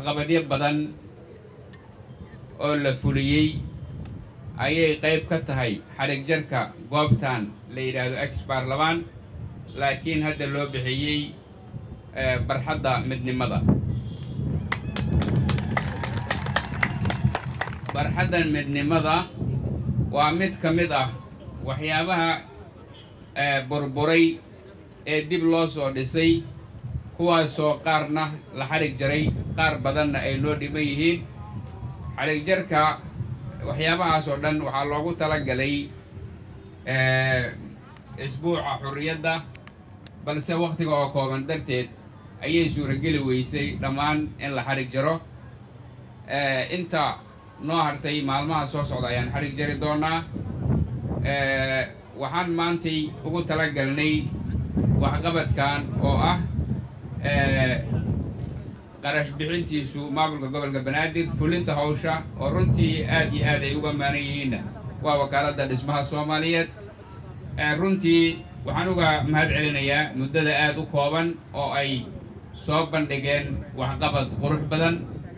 waxqabadyo badan oo la fuliyey ayay qayb ka tahay xarig jarka goobtan la yidhaahdo ex baarlamaan laakiin hadda loo bixiyey barxadda midnimada barxaddan midnimada waa mid ka mid ah waxyaabaha burburay ee dib loo soo dhisay kuwaasoo qaarna la xarig jaray qaar badanna ay noo dhiman yihiin xarig jarka waxyaabahaas oo dhan waxaa loogu talagalay isbuuca xurriyadda balse wakhtiga oo kooban darteed ayay suurageli weysay dhammaan in la xarig jaro inta noo hartay maalmaha soo socda ayaan xarig jari doonaa waxaan maantay ugu talagalnay waxqabadkan oo ah qarash bixintiisu maamulka gobolka banaadir fulinta hawsha oo runtii aad iyo aad ay uga maanan yihiinna waa wakaaladda dhismaha soomaaliyeed runtii waxaan uga mahad celinayaa muddada aad u kooban oo ay soo bandhigeen waxqabad qurux badan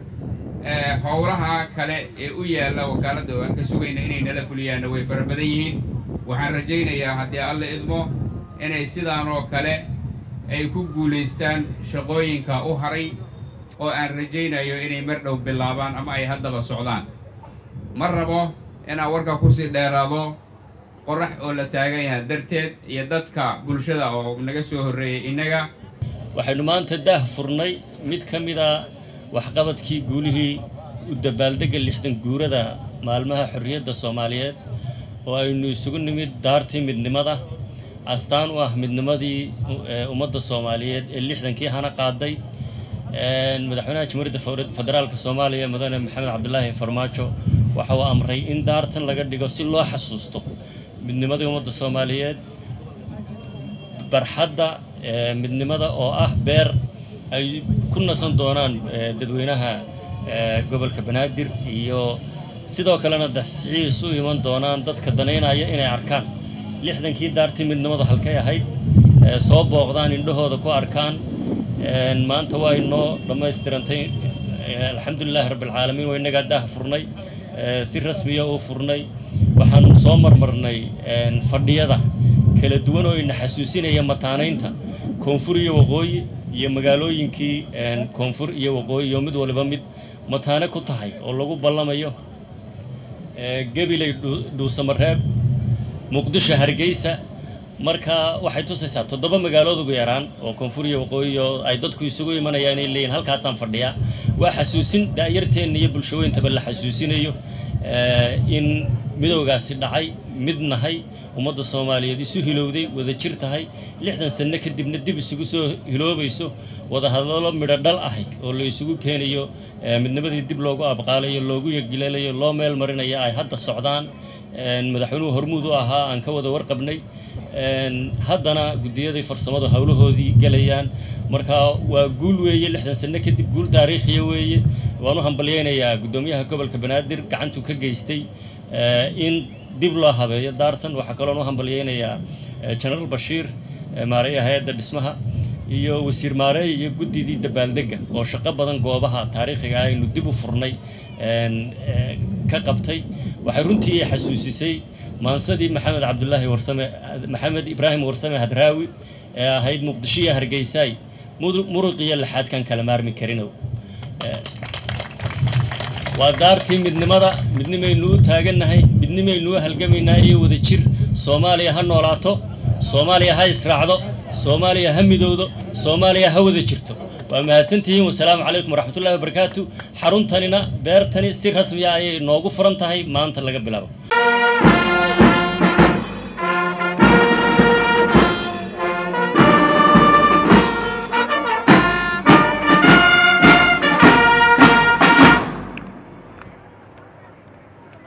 howlaha kale ee u yaalla wakaaladda oo aan ka sugayna inay nala fuliyaanna way fara badan yihiin waxaan rajaynayaa haddii alla idmo inay sidaan oo kale ay ku guulaystaan shaqooyinka u haray oo aan rajaynayo inay mar dhow bilaabaan ama ay haddaba socdaan ma rabo inaan warka kusii dheeraado qorax oo la taagan yahay darteed iyo dadka bulshada oo naga soo horreeyay innaga waxaynu maanta daah furnay mid ka mid a waxqabadkii guulihii u dabaaldegga lixdan guurada maalmaha xorriyadda soomaaliyeed oo aynu isugu nimid daartii midnimada astaan u ah midnimadii ummadda soomaaliyeed ee lixdankii hana qaaday madaxweynaha jamhuuriyadda federaalka soomaaliya mudane maxamed cabdulaahi farmaajo waxa uu amray in daartan laga dhigo si loo xasuusto midnimadii ummadda soomaaliyeed barxadda midnimada oo ah beer ay ku nasan doonaan dadweynaha gobolka banaadir iyo sidoo kalena daxiis u iman doonaan dadka danaynaya inay arkaan lixdankii daartii midnimadu halkay ahayd soo booqdaan indhahooda ku arkaan maanta waa inoo dhammaystirantay alxamdulilaahi rabbilcaalamiin waa innagaa daah furnay si rasmiya u furnay waxaan soo marmarnay fadhiyada kala duwan oo ina xasuusinaya mataanaynta koonfur iyo waqooyi iyo magaalooyinkii koonfur iyo waqooyi iyo mid waliba mid mataane ku tahay oo lagu ballamayo gebilay dhuusamareeb muqdisho hargeysa marka waxay tusaysaa toddoba magaalood ugu yaraan oo koonfur iyo waqooyi oo ay dadku isugu imanayaan inay leeyihin halkaasaan fadhiyaa waa xasuusin daa'yarteenna iyo bulshooyintaba la xasuusinayo in midowgaasi dhacay mid nahay ummadda soomaaliyeed isu hilowday wada jir tahay lixdan sanno kadibna dib isugu soo hiloobayso wadahadallo midho dhal ahay oo la isugu keenayo midnimadii dib loogu abqaalayo loogu yagileelayo loo meel marinayo ay hadda socdaan madaxweynuhu hormuud u ahaa aan ka wada warqabnay haddana guddiyadii farsamadu howlahoodii gelayaan marka waa guul weeye lixdan sanno kadib guul taariikhiya weeye waan u hambalyaynayaa guddoomiyaha gobolka banaadir gacantuu ka geystay in dib loo habeeyo daartan waxaa kaloon u hambalyaynayaa jenaraal bashiir maareeya hay-adda dhismaha iyo wasiir maareey iyo guddidii dabaaldegga oo shaqo badan goobaha taariikhiga ah aynu dib u furnay ka qabtay waxay runtii xasuusisay maansadii maxamed cabdulaahi warsame maxamed ibraahim warsame hadraawi ee ahayd muqdisho iyo hargeysaay muruq iyo laxaadkan kala maarmi karinow waa daartii midnimada midnimaynu u taagannahay midnimaynu u halgamaynaa iyo wada jir soomaaliya ha noolaato soomaaliya ha israacdo soomaaliya ha midowdo soomaaliya ha wada jirto waa mahadsantihiin wasalaamu calaykum waraxmatullahi wabarakaatu xaruntanina beertani si rasmiya ayay noogu furan tahay maanta laga bilaabo